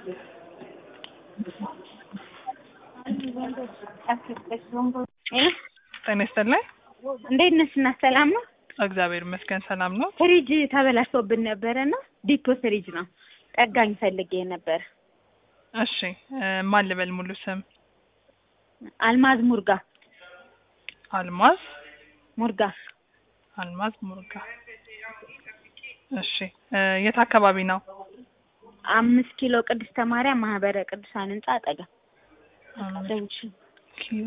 ጤና ይስጥልኝ። እንዴት ነሽ? እና ሰላም ነው? እግዚአብሔር ይመስገን ሰላም ነው። ፍሪጅ ተበላሽቶብን ነበረ እና ዲፖ ፍሪጅ ነው ጠጋኝ ፈልጌ ነበር። እሺ እ ማን ልበል ሙሉ ስም? አልማዝ ሙርጋ አልማዝ ሙርጋ አልማዝ ሙርጋ። እሺ እ የት አካባቢ ነው? አምስት ኪሎ ቅድስተ ማርያም ማህበረ ቅዱሳን ህንጻ አጠገብ ደውልሽ። ኪሎ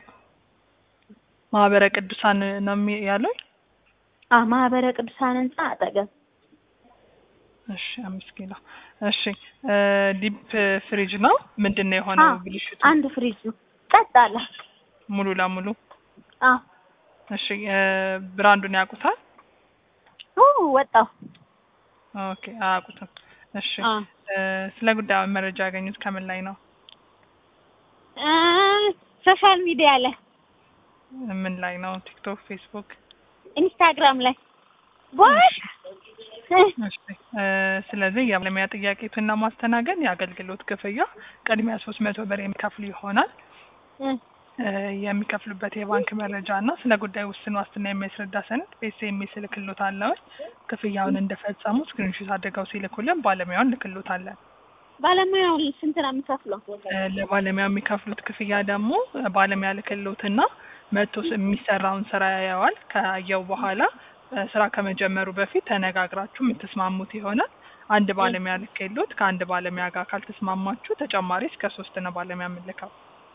ማህበረ ቅዱሳን ነው የሚ- ያሉኝ? አ ማህበረ ቅዱሳን ህንጻ አጠገብ እሺ አምስት ኪሎ። እሺ እ ዲፕ ፍሪጅ ነው ምንድን ነው የሆነው አዎ፣ ብልሽቱ? አንድ ፍሪጅ ነው ጸጥ አለ። ሙሉ ለሙሉ አዎ እሺ እ ብራንዱን ያውቁታል? ኡ ወጣው ኦኬ አያውቁትም። እሺ አ እ ስለ ጉዳዩ መረጃ ያገኙት ከምን ላይ ነው? እ ሶሻል ሚዲያ ላይ ምን ላይ ነው? ቲክቶክ፣ ፌስቡክ? ኢንስታግራም ላይ ቦት እሺ እ ስለዚህ የባለሙያ ጥያቄቱን ለማስተናገድ የአገልግሎት ክፍያ ቅድሚያ ሶስት መቶ ብር የሚከፍሉ ይሆናል። እ የሚከፍሉበት የባንክ መረጃ እና ስለ ጉዳዩ ውስን ዋስትና የሚያስረዳ ሰነድ በኤስኤምኤስ እልክሎታለሁ። ክፍያውን እንደፈጸሙ ስክሪንሾት አድርገው ሲልኩልን ባለሙያውን ልክሎታለን። ባለሙያው ስንት ነው የምከፍለው? እ ለባለሙያው የሚከፍሉት ክፍያ ደግሞ እ ባለሙያ ልክሎትና መጥቶ ስ- የሚሰራውን ስራ ያየዋል። ካየው በኋላ እ ስራ ከመጀመሩ በፊት ተነጋግራችሁ የምትስማሙት ይሆናል። አንድ ባለሙያ ልክሎት ከአንድ ባለሙያ ጋር ካልተስማማችሁ ተጨማሪ እስከ ሶስት ነው ባለሙያ የምንልከው።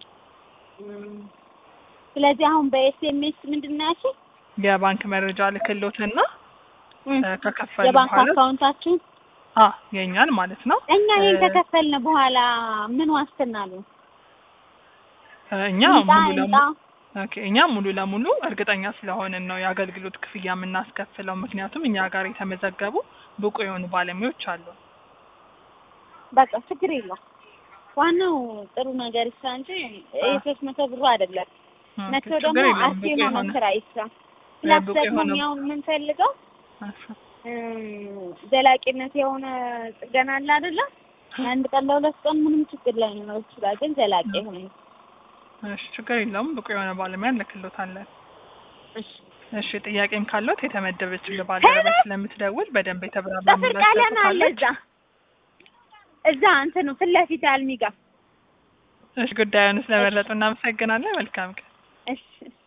ስለዚህ አሁን በኤስኤምኤስ ምንድን ነው ያልሽኝ? የባንክ መረጃ ልክሎትና እ ከከፈሉ የባንክ በኋላ አካውንታችን አ የኛን ማለት ነው እኛ ይሄን እ ከከፈልን በኋላ ምን ዋስትና አለው? እ እኛ ይምጣ ሙሉ ይምጣ ለሙሉ ኦኬ እኛ ሙሉ ለሙሉ እርግጠኛ ስለሆንን ነው የአገልግሎት ክፍያ የምናስከፍለው። ምክንያቱም እኛ ጋር የተመዘገቡ ብቁ የሆኑ ባለሙያዎች አሉ። በቃ ችግር የለውም። ዋናው ጥሩ ነገር ይስራ እንጂ ይሄ ሶስት መቶ ብሩ አይደለም። ኦኬ፣ መቶ ችግር ደግሞ የለውም። አርቴ ብቁ የሆነ የሆነ ስራ ይስራ። ፕላስ ብቁ ደግሞ የሆነ- እኛ አሁን የምንፈልገው እሺ፣ እም፣ ዘላቂነት የሆነ ጥገና አለ አይደለ? አንድ ቀን ለሁለት ቀን ምንም ችግር ላይኖረው ይችላል፣ ግን ዘላቂ የሆነ እሺ፣ ችግር የለውም። ብቁ የሆነ ባለሙያ እንልክሎታለን። እሺ። እሺ፣ ጥያቄም ካለት የተመደበችው ባልደረባ ስለምትደውል በደንብ የተብራራ ጥፍር ምላሽ ቀለም አለ ትሰጣለች። እዛ እዛ እንትኑ ፊት ለፊት አልሚ ጋር እሺ፣ ጉዳዩን ስለመረጡ እናመሰግናለን። መልካም ቀን። እሺ እሺ